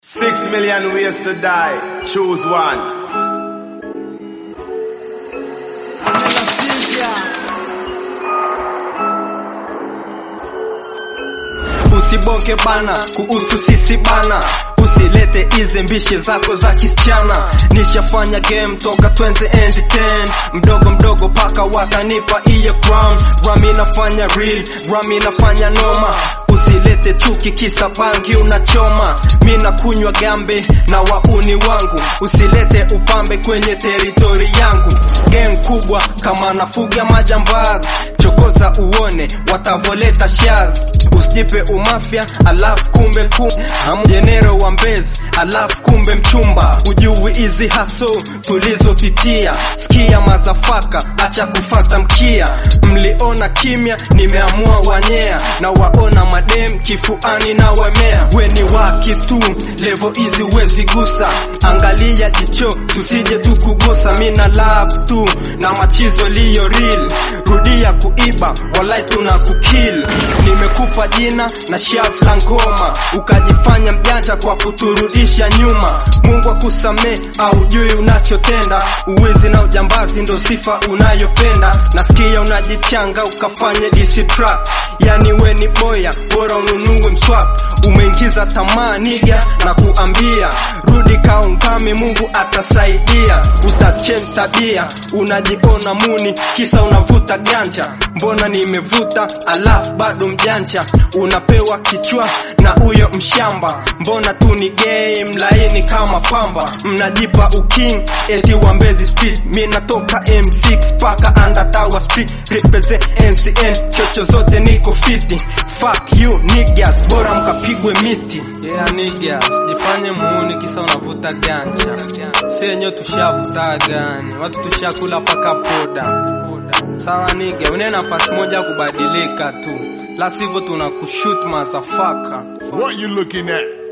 Six million ways to die. Choose one. Usibonge bana kuhusu sisi bana, usilete hizi mbishi zako za kisichana. Nishafanya game toka 2010 mdogo mdogo paka wakanipa iye crown. Rami nafanya real, Rami nafanya noma Usilete chuki kisa bangi unachoma, mi nakunywa gambe na wauni wangu. Usilete upambe kwenye teritori yangu, game kubwa kama nafuga majambazi. Chokoza uone watavoleta shaz, usijipe umafya alafu kumbe kumbe amjenero wa mbezi alafu kumbe mchumba. Ujui hizi haso tulizopitia, sikia mazafaka, acha kufata mkia. Mliona kimya, nimeamua wanyea na waona madem kifuani na wemea. Weni waki tu levo hizi wezi gusa, angalia jicho tusije tukugusa. Mina love tu na machizo liyo real, rudia kuiba walai tuna kukill. Nimekupa jina na shavu la ngoma, ukajifanya mjanja kwa kuturudisha nyuma. Mungu akusamee au jui unachotenda, uwizi na ujambazi ndo sifa unayopenda. Nasikia unajichanga ukafanye DC track, yani we ni boya, bora ununue mswak. Umeingiza tamaa niga na kuambia rudi kaungame, Mungu atasaidia. Utachange tabia, unajiona muni kisa unavuta ganja. Mbona nimevuta alafu bado mjanja, unapewa kichwa na huyo mshamba. Mbona tu ni gay mlaini kama pamba, mnajipa uking eti wambezi street. Mi natoka M6 paka undertower street, represent NCN chocho zote niko fiti. Fuck you niggas, bora mkapigwe miti. Yeah niggas, jifanye muuni kisa unavuta ganja. Si yenyewe tushavuta gani, watu tushakula paka poda. Sawa nige, une nafasi moja ya kubadilika tu, la sivyo tunakushoot motherfucker. What you looking at?